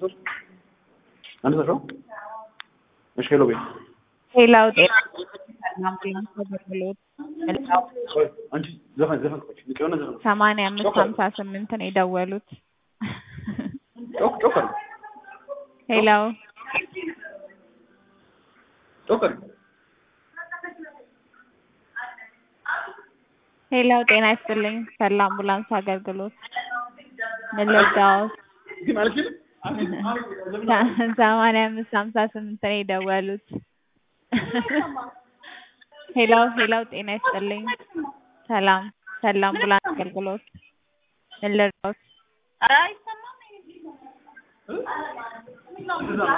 ሰው አንድ ሰው እሺ ሄሎ ቤት ሌላው ጤና አምቡላንስ አገልግሎት ቆይ አንቺ ዘፈን ዘፈን ቆይ ንቅ የሆነ ዘፈን ሰማንያ አምስት ሀምሳ ስምንት ነው የደወሉት። ጮክ ጮክ አድርጊ ሌላው ጮክ አድርጊ ሌላው ጤና ይስጥልኝ ፈላ አምቡላንስ አገልግሎት ምን ልርዳዎት? ግን አልችልም ሰማንያ አምስት ሀምሳ ስምንት ነው የደወሉት። ሄላው ሄላው ጤና ይስጥልኝ ሰላም ፈላ አምቡላንስ አገልግሎት ምን ልርዳዎት?